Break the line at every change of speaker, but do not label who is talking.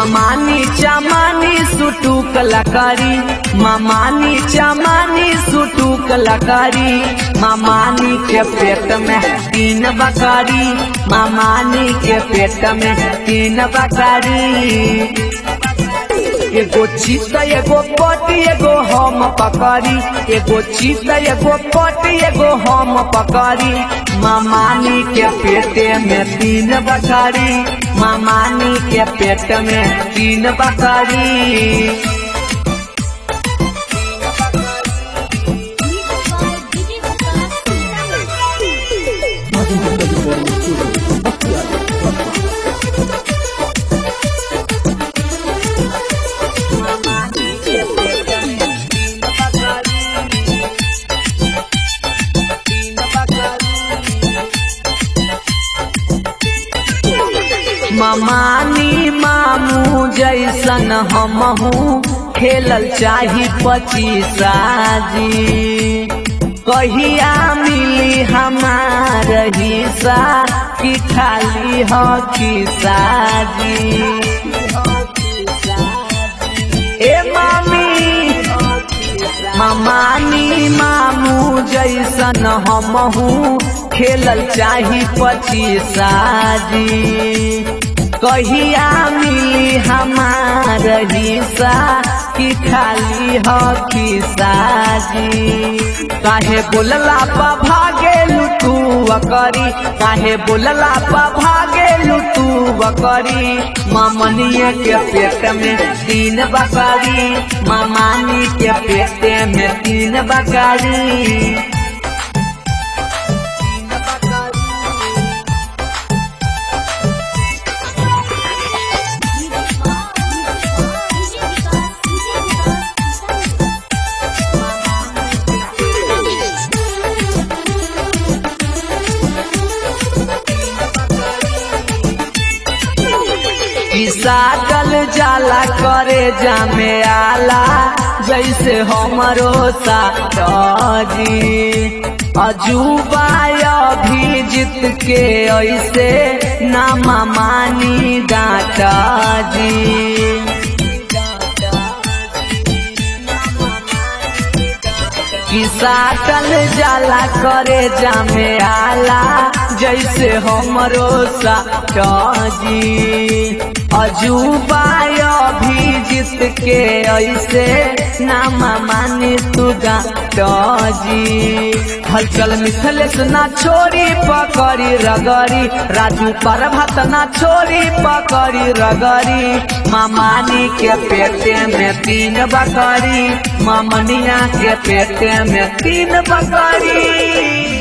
मामानी चमानी सुटू कलाकारी मामानी चमानी सुटू कलाकारी मामानी के पेट में तीन बकारी मामानी के पेट में तीन बकारी एगो चीत एगो पटी एगो हम पकड़ी एगो चीत एगो पटी एगो हम पकड़ी मामानी के पेटे में तीन बकरी मामानी के पेट में तीन बकरी मामानी मामू जैसन हमहू खेलल चाही पचीसा जी कहिया मिली हमार हिस्सा कि खाली हो खिसा जी ए मामी मामानी मामू जैसन हमहू खेलल चाही पचीसा जी कहिया मिली हमार हिस्सा कि खाली हो खिसा जी काहे बोलला पा भागे लुटू बकरी काहे बोलला पा भागे लुटू बकरी मामनिया के पेट में तीन बकरी मामानी के पेट में तीन बकरी साटल जाला करे जामे आला जैसे हमरो साटी अजूबा भी जीत के ऐसे नामा मानी डाटा जी कि साटल जाला करे जामे आला जैसे हमरो साटी अजूबा भी जीत के ऐसे नामा मानी तू जी हलचल मिथलेस ना छोरी पकड़ी रगरी राजू पर भात ना छोरी पकड़ी रगरी मामानी के पेटे में तीन बकरी मामनिया के पेटे में तीन बकरी